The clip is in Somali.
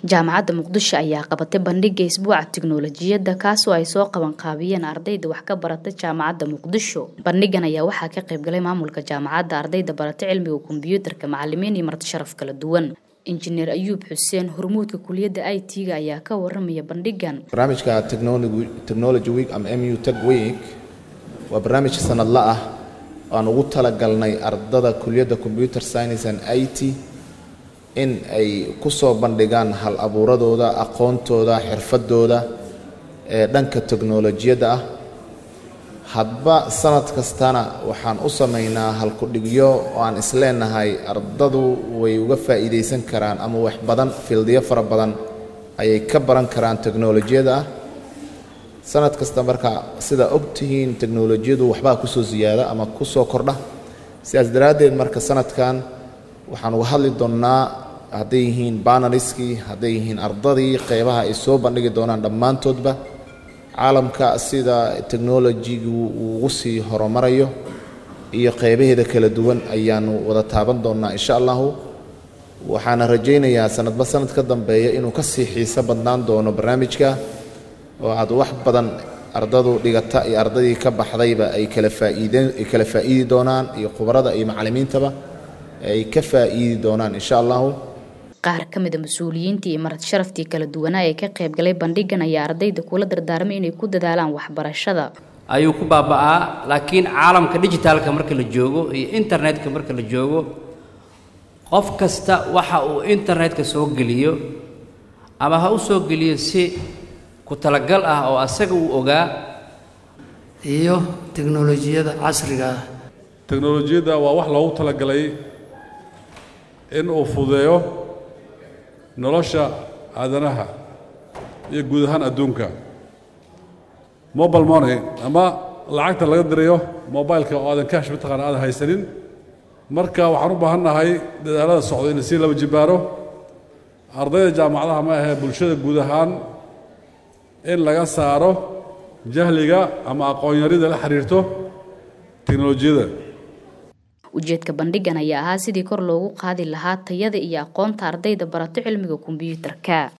jaamacadda muqdisho ayaa qabatay bandhiga isbuuca tiknolojiyadda kaasoo ay soo qaban qaabiyeen ardayda wax ka barata jaamacadda muqdisho bandhigan ayaa waxaa ka qaybgalay maamulka jaamacadda ardayda barata cilmiga kombiyuutarka macalimiin iyo marti sharaf kala duwan injineer ayuub xuseen hormuudka kuliyadda i t-ga ayaa ka waramaya bandhigan barnaamijka technology week ama mu tech week waa barnaamij sanadla ah aan ugu talagalnay ardada kuliyadda computer science and i t in ay ku soo bandhigaan hal abuuradooda aqoontooda xirfadooda ee dhanka teknolojiyadda ah hadba sanad kastana waxaan u samaynaa halku-dhigyo oo aan isleenahay ardadu way uga faa'iidaysan karaan ama wax badan fildiyo fara badan ayay ka baran karaan teknolojiyada ah sanad kasta marka sidaa og tihiin teknolojiyadu waxbaa kusoo siyaada ama kusoo kordha sidaas daraaddeed marka sanadkan waxaan uga hadli doonnaa hadday yihiin banaliskii hadday yihiin ardadii qeybaha ay soo bandhigi doonaan dhammaantoodba caalamka sida technolojigu uu ugu sii horumarayo iyo qeybaheeda kala duwan ayaanu wada taaban doonnaa insha allahu waxaana rajaynayaa sanadba sanad ka dambeeya inuu ka sii xiiso badnaan doono barnaamijka oo aad wax badan ardadu dhigata iyo ardadii ka baxdayba ay kala faa'iideen ay kala faa'iidi doonaan iyo khubarada iyo macallimiintaba ay ka faa'iidi doonaan insha allahu qaar ka mida mas-uuliyiintii iyo marti sharaftii kala duwanaa ee ka qaybgalay bandhigan ayaa ardayda kula dardaarmay inay ku dadaalaan waxbarashada ayuu ku baaba'aa laakiin caalamka dijitaalka marka la joogo iyo internetka marka la joogo qof kasta waxa uu internetka soo geliyo ama ha u soo geliyo si ku talagal ah oo asaga uu ogaa iyo teknolojiyada casriga ah teknolojiyadda waa wax loogu talagalay in uu fudeeyo nolosha aadanaha iyo guud ahaan adduunka mobile money ama lacagta laga dirayo mobileka oo aadan kaash mataqaana aadan haysanin marka waxaan u baahan nahay dadaalada socdo in sii laba jibaaro ardayda jaamacadaha ma ahee bulshada guud ahaan in laga saaro jahliga ama aqoonyarida la xiriirto teknolojiyada ujeedka bandhigan ayaa ahaa sidii kor loogu qaadi lahaa tayada iyo aqoonta ardayda barato cilmiga kombiyuutarka